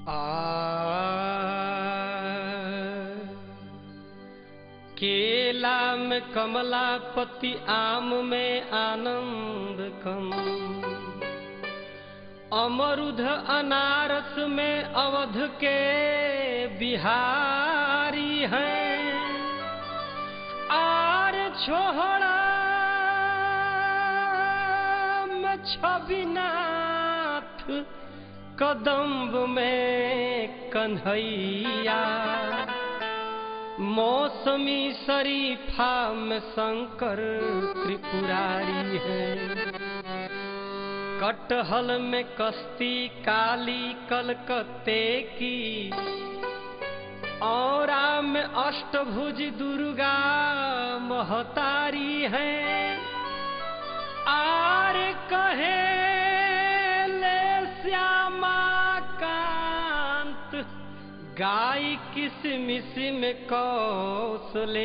केला में कमला पति आम में आनंद कम अमरुद अनारस में अवध के बिहारी हैं आर छोहड़ा में छबिनाथ कदम्ब में कन्हैया मौसमी शरीफा में शंकर त्रिपुरारी है कटहल में कश्ती काली कलकत्ते की औरा में अष्टभुज दुर्गा महतारी है आर कहे ले श्यामा कांत गाय किसमिस में कौसले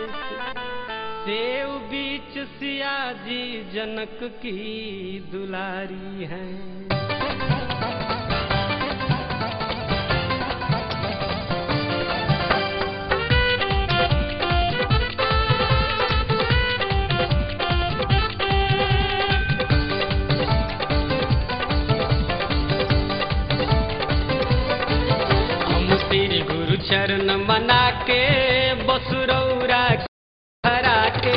देव बीच सिया जी जनक की दुलारी है हम श्री गुरु चरण मना के बसुरौरा हरा के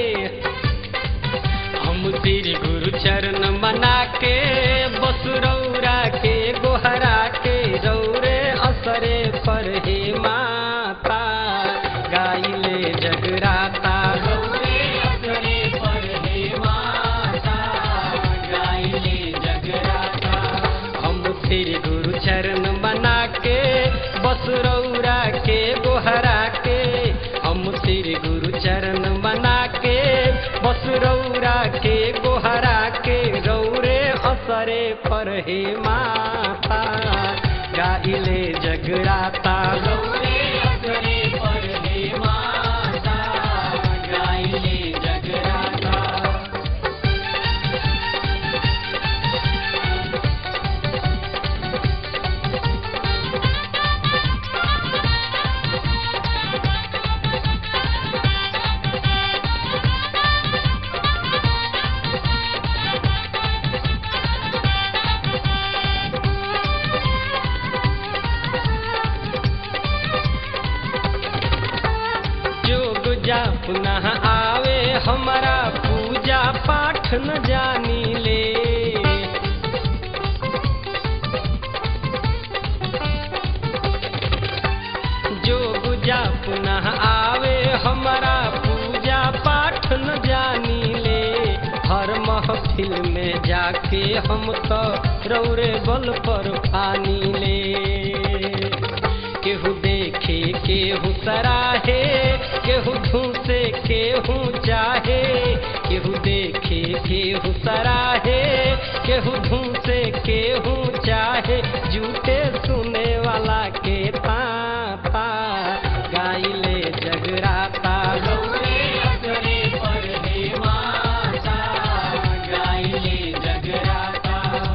हम श्री गुरु चरण मना के बसुरौरा के गोहरा के रौरे असरे पर हे माता गाइले जगराता रौरे असरे पर हे माता गाइले जगराता हम श्री गुरु चरण मना के बसुरौरा के गोहरा के हम श्री गुरु चरण मना के बसुरौरा के गोहरा के रौरे असरे पर हे माता गाइले जगराता रौरे असरे पर हे माता गाइले जगराता जोग जा पुनः आवे हमारा पूजा पाठ न जानी ले जोग जा पुनः आवे हमारा पूजा पाठ न जानी ले हर महफिल में जाके हम तो रौरे बल पर फानी ले केहू देखे केहू सराहे केहू धूसे केहू चाहे केहू देखे केहू सराहे केहू धूसे केहू चाहे झूठे सुने वाला के पापा गाइले जगराता गौरे असरे पर हे माता गाइले जगराता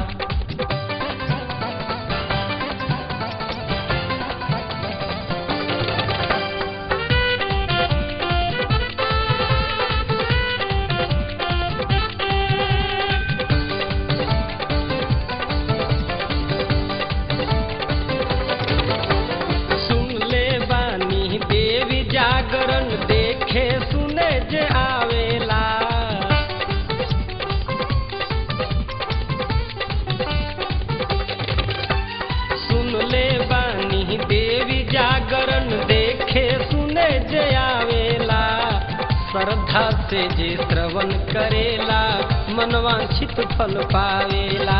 सुन ले बानी देवी जागरण देखे सुने जे आवेला सुन ले बानी देवी जागरण देखे सुने जे आवेला श्रद्धा से जे श्रवण करेला मनवांछित फल पावेला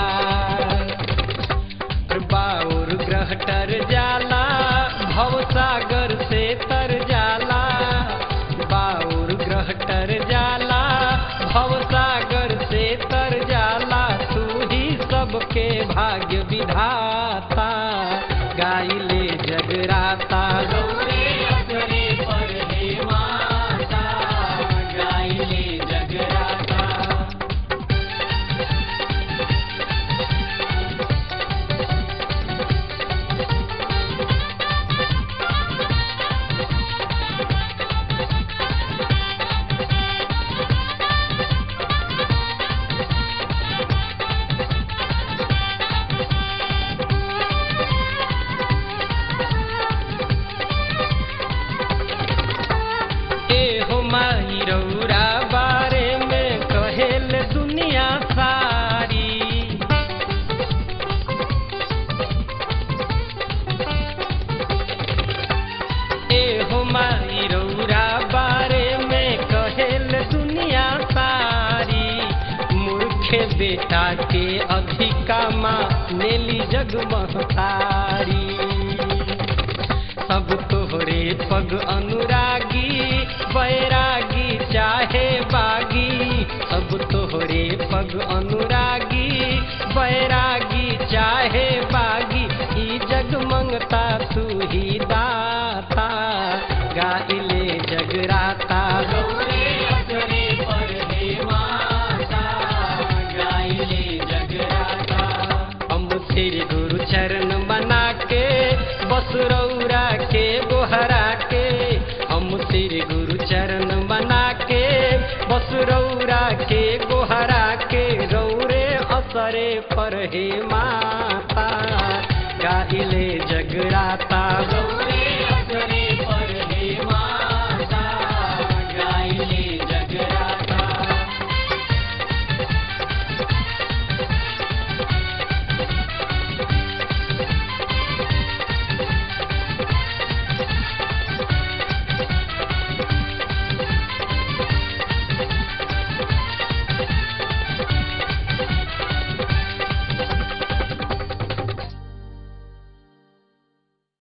बाउर ग्रह टर जाला भव सागर से तर जाला बाउर ग्रह टर जाला भव सागर से तर जाला तू ही सबके भाग्य विधाता गाइले जगराता गौरे असरे पर हे माता गाइले जगराता बेटा के अधिका माँ नेली जगमहतारी सब तोहरे पग अनुरागी बैरागी चाहे बागी सब तोहरे पग अनुरागी बैरागी चाहे बागी ई जग मंगता तू ही दाता गाइले जगराता गौरे असरे पर हे माता गाइले जगराता हम तेरे गुरु चरण बना के बस रौरा के गोहरा के हम तेरे गुरु चरण बना के बस रौरा के गोहरा के रौरे असरे पर हे माता गाइले जगराता